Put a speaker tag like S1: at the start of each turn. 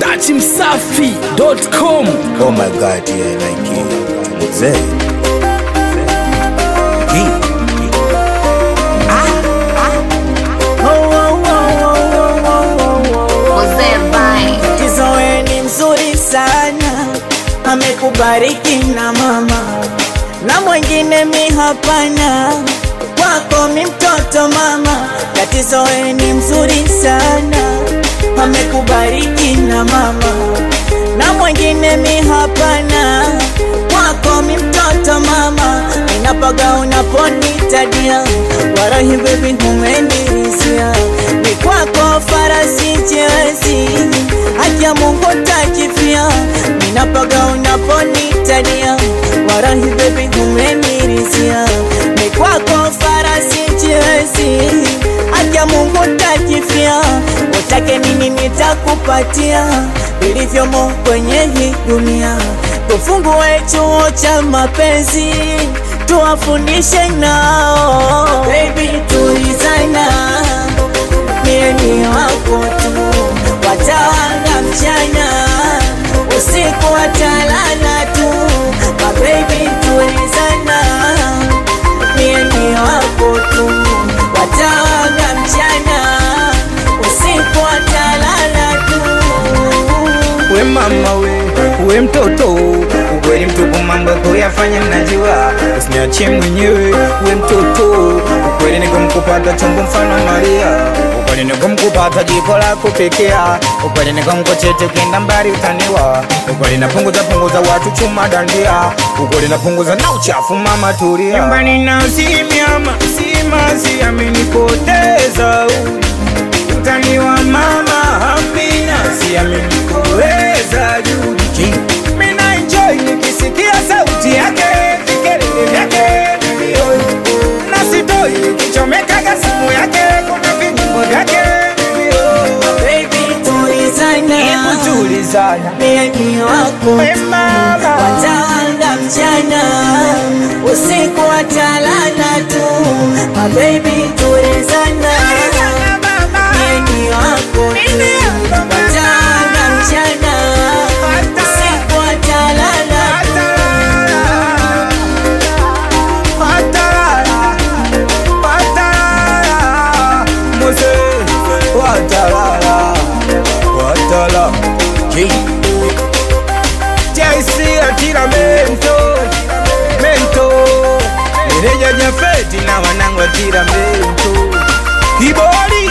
S1: dachimsafi.com
S2: Oh my god, yeah, like it. Mzee. Hii.
S3: Mzee Vai.
S4: Kizoe ni mzuri sana, amekubariki na mama na mwingine mi hapana, kwako mi mtoto mama. Katizoe ni mzuri sana, amekubariki na mama na mwingine mi hapana, kwako mi mtoto mama. Ninapaga unaponitadia, warahi baby umenirizia, ni kwako farasi chezi, haki ya Mungu takifia. Ninapaga unaponitadia, warahi baby umenirizia, ni kwako farasi chezi, haki ya Mungu takifia. Utake nini nitakupatia, vilivyomo kwenye hii dunia. Tufungue chuo cha mapenzi, tuwafundishe nao. Baby tulizana, mie ni wako tu, watawanga mchana, usiku watalala tu. My baby tulizana, mie ni wako tu, watawanga mchana, usiku watalala tu.
S2: We mama we, we mtoto ukweli mtupu mambo kuyafanya mnajua, usiniachie mwenyewe. We mtoto ukweli nikumkupata chombo mfano Maria, ukweli nikumkupata jiko la kupekea, ukweli nikumkochete ukienda mbali utaniwa, ukweli napunguza punguza watu chuma dandia, ukweli napunguza na uchafu mama tulia. Nyumbani na usimyama simasi amenipoteza utaniwa mama Amina, siamini kuweza Judi. Mina enjoy nikisikia sauti yake, vikelele vyake vilio, na sitoi nikichomekaga simu yake, kuna vijimbo vyake vilio.
S4: Baby tulizana,
S2: Hebu tulizana,
S4: mie ni wako
S2: we mama,
S4: watawanga mchana, usiku watalala tu. My baby tulizana, mie ni wako tu, watawanga mchana, usiku watalala tu.
S2: Patalala, patalala, Mose, watalala, watala. JC atira mento, mento. Meneja Jafeti na wanangu atira mento. Kibori